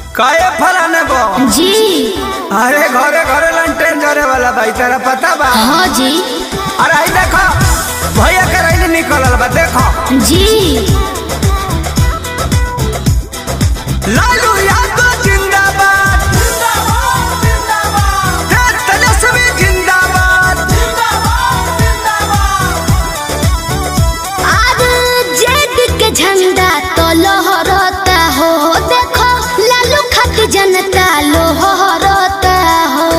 काहे फलाने बो जी अरे घरे घरे लंटेन जरे वाला भाई तेरा पता बा हाँ जी अरे आई देखो भैया के रैली निकलल बा देखो जी लालू यादव जिंदाबाद जिंदाबाद जिंदाबाद तेजस्वी जिंदाबाद जिंदाबाद जिंदाबाद आज जेद के झंडा तो लहरता हो देखो लालू खत जनता लोहरता हो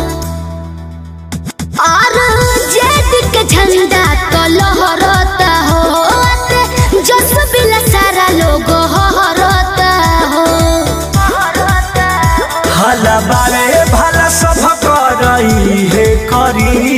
और जेद के झंडा तो लहरता हो जस बिला सारा लोग हरता हो हला बारे भला सब करई हे करी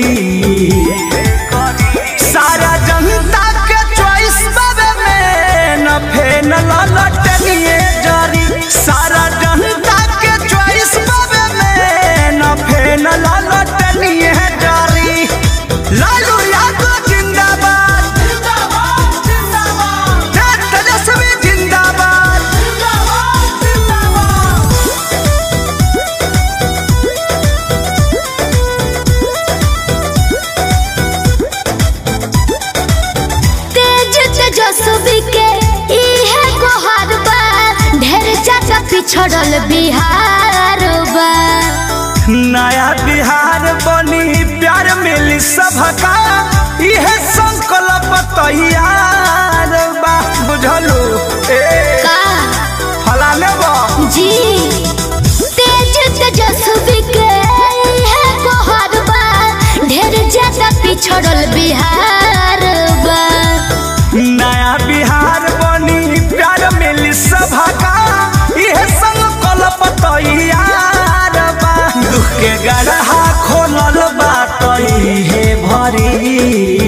सारा जनता के चॉइस बाबे में न फेन ललटनिए जारी सारा जनता के चॉइस बाबे में न फेन ललटनिए जारी लालू यादव जिंदाबाद जिंदाबाद जिंदाबाद तेजस्वी जिंदाबाद जिंदाबाद जिंदाबाद तेज तेजस्वी के इहे गोहार बा ढेर ज्यादा पिछड़ल बिहार बा नया बिहार बनी प्यार मिली सबका इहे संकल्प तैयार बा बुझलू ए का फलाने बा जी तेज तेजस्वी के इहे गोहार बा ढेर ज्यादा पिछड़ल बिहार बा नया बिहार बनी प्यार मिली सबका इहे संकल्प तैयार बा दुख के गढ़ा खोलल बा तइहे भरी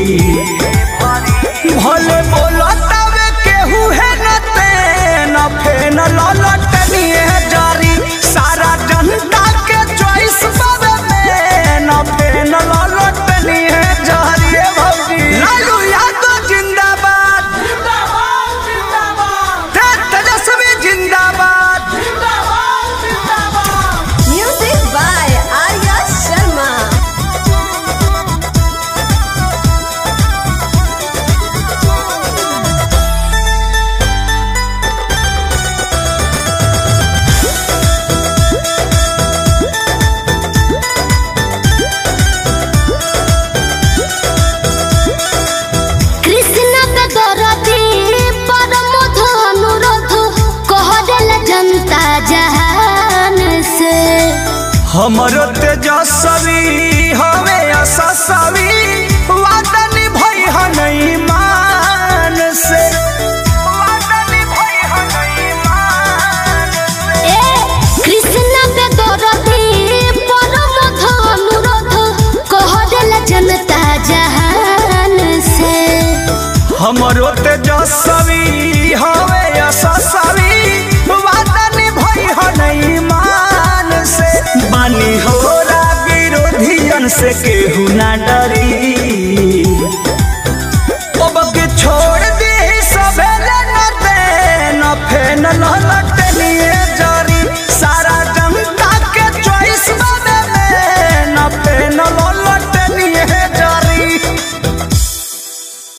भले बोलतावे केहू है न ते न फेन ललटनिए जारी सारा जनता के चॉइस बाबे में न फेन ललटनिए जारी ए भौजी लालू यादव जिंदाबाद जिंदाबाद जिंदाबाद तेजस्वी जिंदाबाद जिंदाबाद जिंदाबाद Music by Arya Sharma. Krishna पे दरदी परम अनुरोध कह देला जनता जहान से हमरो तेजस्वी हवे असस्वी वादा निभई हनई मान से वादा निभई हनई मान से ए कृष्ण पे दरदी परम अनुरोध कह देला जनता जहान से हमरो तेजस्वी हवे असस्वी वादा निभई हनई मान से बानी होरा विरोधियन से केहू ना डरी